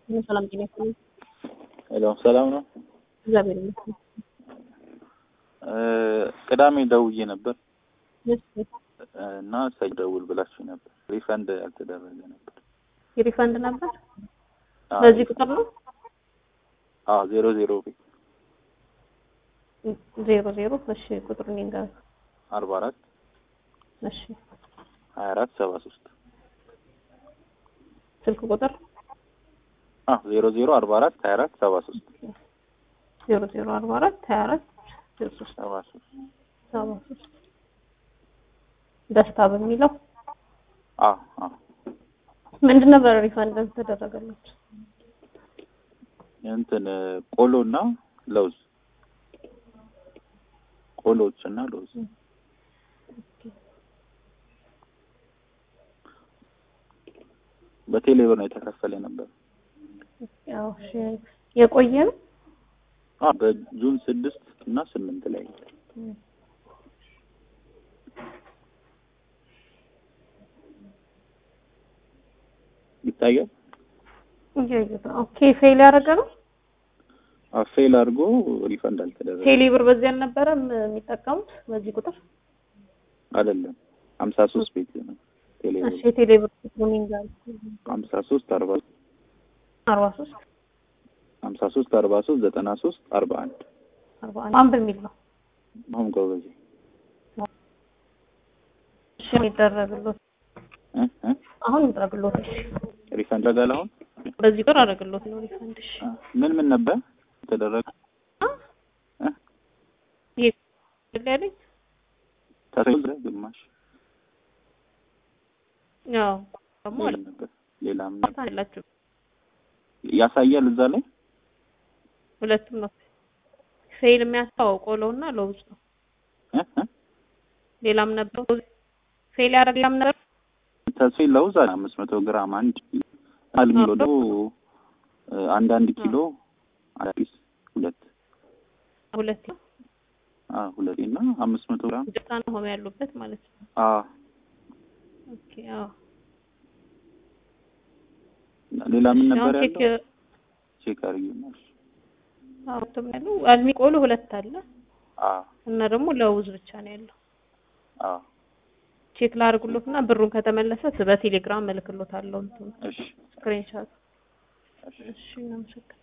ሰላም ጤና ይስጥልኝ። ሄሎ ሰላም ነው። እግዚአብሔር ይመስገን። ቅዳሜ ደውዬ ነበር እሺ፣ እና ሰኞ ደውል ብላችሁ ነበር። ሪፈንድ ያልተደረገ ነበር። የሪፈንድ ነበር አዎ፣ በዚህ ቁጥር ነው አዎ ዜሮ ዜሮ ቤት ዜሮ ዜሮ እሺ፣ ቁጥሩን ይንገር። አርባ አራት እሺ፣ ሀያ አራት ሰባ ሶስት ስልክ ቁጥር አዎ ዜሮ ዜሮ አርባ አራት ሀያ አራት ሰባ ሶስት ዜሮ ዜሮ አርባ አራት ሀያ አራት ዜሮ ሶስት ሰባ ሶስት ሰባ ሶስት ደስታ በሚለው አዎ አዎ ምንድን ነበር ሪፈንድ ተደረገለት? እንትን ቆሎ እና ለውዝ ቆሎዎች እና ለውዝ በቴሌ ብር ነው የተከፈለ ነበር። ያው እሺ፣ የቆየ ነው አዎ በጁን ስድስት እና ስምንት ላይ ይታያል። እያየሁት ነው። ኦኬ ፌል ያደረገ ነው። አዎ ፌል አድርጎ ሪፈንድ አልተደረገ ቴሌ ብር በዚህ አልነበረም የሚጠቀሙት በዚህ ቁጥር። አይደለም ሀምሳ ሶስት ቤት ነው ቴሌ ብር እሺ የቴሌ ብር ቁጥሩን ይንገር። ሀምሳ ሶስት አርባ አርባ ሶስት ሀምሳ ሶስት አርባ ሶስት ዘጠና ሶስት አርባ አንድ አርባ አንድ ማን በሚል ነው አሁን ጎበዜ እሺ የሚደረግሎት እ እ አሁን ይደረግሎት። እሺ ሪፈንድ አደረጋል አሁን በዚህ ቁጥር አደረግሎት ነው ሪፈንድ። እሺ አ፣ ምን ምን ነበር የተደረገ እ ይሄ ያለኝ ተሰይዘ ግማሽ ያው ደግሞ ሌላ ነበር ሌላም አላችሁ ያሳያል እዛ ላይ ሁለቱም ነው ፌል የሚያስታው ቆሎና ለውዝ ነው። እ እ ሌላም ነበር ፌል ያደረገ ሌላም ነበር ተስፋዬ ለውዝ አለ አምስት መቶ ግራም አንድ አልሚ ኪሎ አንድ አንድ ኪሎ አዲስ ሁለት ሁለት አ ሁለት እና አምስት መቶ ግራም ደስታ ነው ሆኖ ያሉበት ማለት ነው። አ ኦኬ አዎ ሌላ ምን ነበር አሁን ቼክ ያለው ቼክ አድርጊው አዎ እንትን ያለው አልሚ ቆሎ ሁለት አለ አ እና ደግሞ ለውዝ ብቻ ነው ያለው። አ ቼክ ላድርግሎት እና ብሩን ከተመለሰ በቴሌግራም እልክሎታለሁ እንትኑ እሺ ስክሪንሻት። እሺ እሺ እናመሰግናለን።